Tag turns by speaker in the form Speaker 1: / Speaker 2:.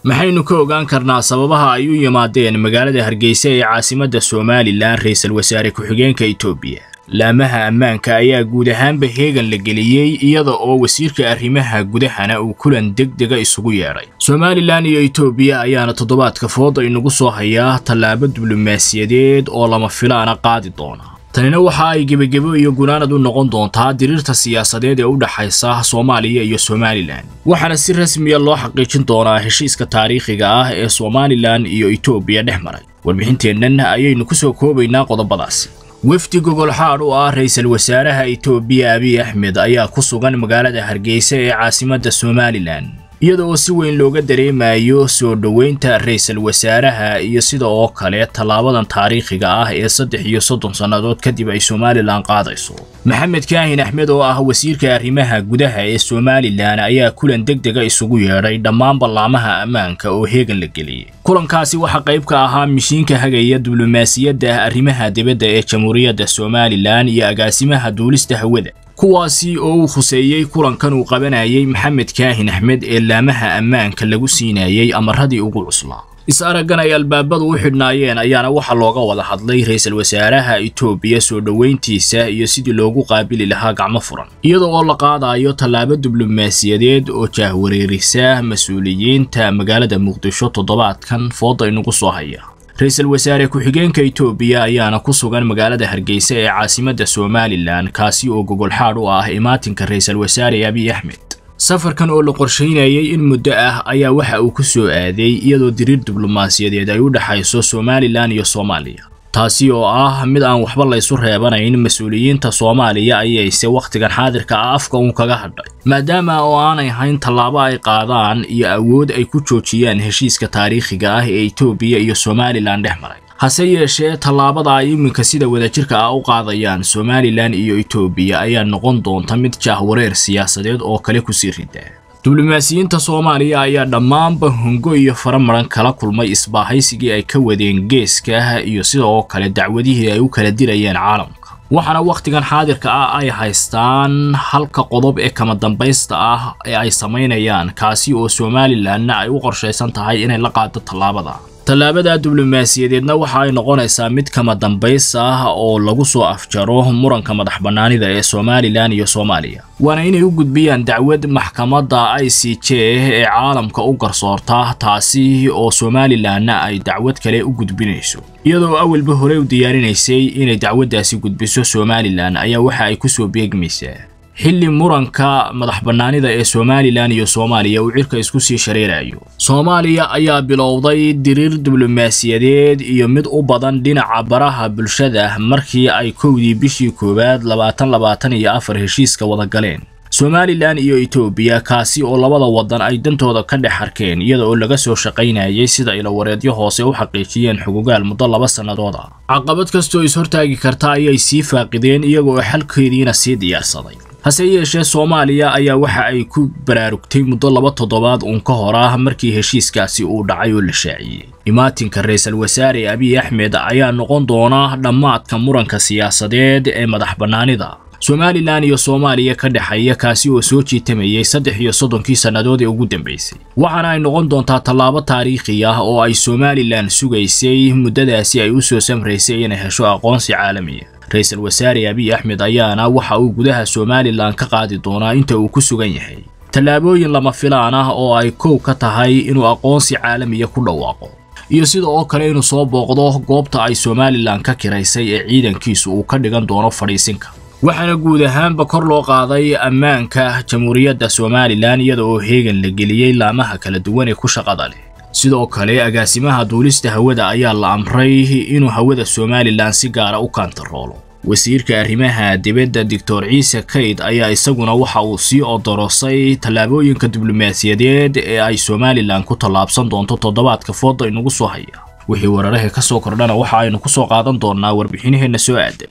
Speaker 1: maxaynu ka ogaan karnaa sababaha ay u yimaadeen magaalada hargeysa ee caasimadda somalilan ra-iisul wasaare ku-xigeenka etoobiya laamaha ammaanka ayaa guud ahaanba heegan la geliyey iyada oo wasiirka arrimaha gudahana uu kulan deg dega isugu yeedhay somalilan iyo etoobiya ayaana toddobaadka fooda inagu soo hayaa tallaabo diblomaasiyadeed oo lama filaana qaadi doona tanina waxa ay gebagebo iyo gunaanad u noqon doontaa diriirta siyaasadeed ee u dhaxaysa soomaaliya iyo somalilan waxaana si rasmiya loo xaqiijin doonaa heshiiska taariikhiga ah ee somalilan iyo etoobiya dhex maray warbixinteennan ayaynu ku soo koobaynaa qodobadaasi wefdi gogolxaadh u ah ra-iisul wasaaraha etoobiya abiy axmed ayaa ku sugan magaalada hargeysa ee caasimadda somalilan iyada oo si weyn looga dareemayo soo dhoweynta ra-iisul wasaaraha iyo sida oo kale tallaabadan taariikhiga ah ee saddex iyo soddon sannadood kadib ay somalilan qaadayso maxamed kaahin axmed oo ah wasiirka arrimaha gudaha ee somalilan ayaa kulan deg dega isugu yeedhay dhammaan ballaamaha ammaanka oo heegan la geliyey kulankaasi waxaa qayb ka ahaa mishiinka hagaya diblomaasiyadda arrimaha dibadda ee jamhuuriyadda somalilan iyo agaasimaha duulista hawada kuwaasi oo uu khuseeyey kulankan uu qabanayay maxamed kaahin axmed ee laamaha ammaanka lagu siinayey amaradii ugu cuslaa is-araggan ay albaabadu u xidhnaayeen ayaana waxaa looga wada hadlay ra-iisul wasaaraha etoobiya soo dhoweyntiisa iyo sidii loogu qaabili lahaa gacmo furan iyada oo la qaadayo tallaabo diblomaasiyadeed oo jaahwareerisa mas-uuliyiinta magaalada muqdisho toddobaadkan fooda inagu soo haya ra-iisul wasaare ku-xigeenka etoobiya ayaana ku sugan magaalada hargeysa ee caasimadda somalilan kaasi oo gogolxaadh u ah imaatinka ra-iisul wasaare abiy axmed safarkan oo la qorshaynayay in muddo ah ayaa waxa uu ku soo aaday iyadoo diriir diblomaasiyadeed ay u dhexayso somalilan iyo soomaaliya taasi oo ah mid aan waxba laysu reebanayn mas-uuliyiinta soomaaliya ayayse wakhtigan xaadirka ah afka uun kaga hadhay maadaama oo aanay hayn tallaabo ay qaadaan iyo awood ay ku joojiyaan heshiiska taariikhiga ah ee etoobiya iyo somalilan dhex maray hase yeeshee tallaabada ay iminka sida wadajirka ah u qaadayaan somalilan iyo etoobiya ayaa noqon doonta mid jaahwareer siyaasadeed oo kale kusii rida diblomaasiyiinta soomaaliya ayaa dhammaanba hongo iyo faramaran kala kulmay isbaahaysigii ay ka wadeen geeska iyo sida oo kale dacwadihii ay u kala dirayeen caalamka waxaana wakhtigan xaadirka ah ay haystaan halka qodob ee kama dambaysta ah ee ay samaynayaan kaasi oo somalilanna ay u qorshaysan tahay inay la qaado tallaabada tallaabada diblomaasiyadeedna waxa ay noqonaysaa mid kama dambays ah oo lagu soo afjaro muranka madax bannaanida ee somalilan iyo soomaaliya waana inay u gudbiyaan dacwad maxkamadda i c j ee caalamka u garsoorta taasi oo somalilanna ay dacwad kale u gudbinayso iyadoo awalba horey u diyaarinaysay inay dacwaddaasi gudbiso somalilan ayaa waxa ay ku soo beegmaysaa xilli muranka madax bannaanida ee somalilan iyo soomaaliya uu cirka isku sii shareerayo soomaaliya ayaa bilowday diriir diblomaasiyadeed iyo mid u badan dhinaca baraha bulshada markii ay kowdii bishii koowaad labaatan labaatan iyo afar heshiiska wada galeen somalilan iyo etoobiya kaasi oo labada waddan ay dantooda ka dhex arkeen iyada oo laga soo shaqaynayay sida ilawareedyo hoose u xaqiijiyeen xugugaal muddo laba sannadood ah caqabad kastoo is-hortaagi karta ayay sii faaqideen iyaga oo xalkeediina sii diyaarsaday hase yeeshee soomaaliya ayaa waxa ay ku baraarugtay muddo laba toddobaad uun ka hor ah markii heshiiskaasi uu dhacay oo la shaaciyey imaatinka ra-iisul wasaare abiy axmed ayaa noqon doona dhammaadka muranka siyaasadeed ee madax bannaanida somalilan iyo soomaaliya ka dhexeeya kaasi oo soo jiitamayay saddex iyo soddonkii sannadood ee ugu dambaysay waxaana ay noqon doontaa tallaabo taariikhi ah oo ay somalilan sugaysay muddadaasi ay u soo samraysay inay hesho aqoonsi caalamiya ra-iisul wasaare abiy axmed ayaana waxa uu gudaha somalilan ka qaadi doonaa inta uu ku sugan yahay tallaabooyin lama filaan ah oo ay kow ka tahay inuu aqoonsi caalamiya ku dhawaaqo iyo sida oo kale inuu soo booqdo goobta ay somalilan ka kiraysay ee ciidankiisu uu ka dhigan doono fadhiisinka waxaana guud ahaanba kor loo qaaday ammaanka jamhuuriyadda somalilan iyada oo heegan la geliyey laamaha kala duwan ee ku shaqada leh sidoo kale agaasimaha duulista hawada ayaa la amray inuu hawada somalilan si gaara u kaantaroolo wasiirka arrimaha dibadda doctor ciise kayd ayaa isaguna waxa uu sii odorosay tallaabooyinka diblomaasiyadeed ee ay somalilan ku tallaabsan doonto toddobaadka fooda inagu soo haya wixii wararaha ka soo kordhana waxa aynu ku soo qaadan doonnaa warbixinaheenna soo aaday